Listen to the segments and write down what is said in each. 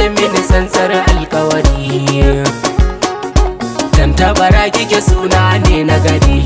mini sansar alkawari Dan tabara kike suna ne na gari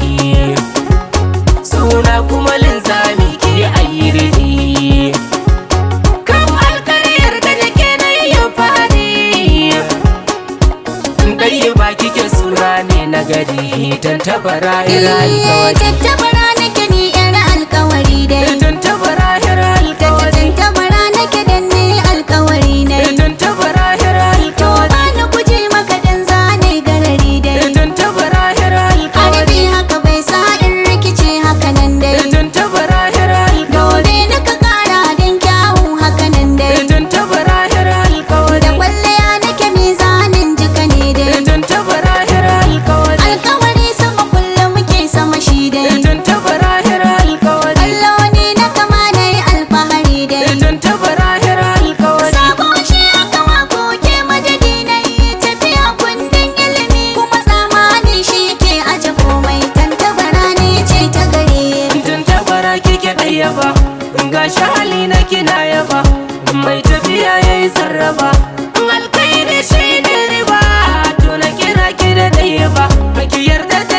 Suna kuma linzami ke ayyiri Kan alkaryar da nake na yi fari Ɗaya ba kike suna ne na gari Dan tabara ira alkawari Tattabara nake ni yar alkawari dai Dan tabara ira alkawari Tattabara nake dan ni alkawari dai Dan tabara ira alkawari Bani kuje maka dan zane garari dai Dan tabara ira alkawari Harbi haka bai sa in rikice haka nan dai Dan tabara ira alkawari Dole na ka kara dan kyawun haka nan dai Dan tabara ira Da alkawari kwalliya nake mizanin jika ne dai Dan tabara ira alkawari Alkawari sama kullum muke sama shi dai Dan tabara ira alkawari Allah ne na kama na yi alfahari dai Dan tabara ira alkawari Sabo shi aka wako ke madadi na yi tafiya kundin ilimi kuma zamani shi ke aje komai tantabara ne ce ta gare Dan tabara kike ɗaya ba Gashi hali na kina yaba Mai tafiya yayi sarrafa Alkairi shi ne riba To na kira ki da ɗaya ba Baki yarda da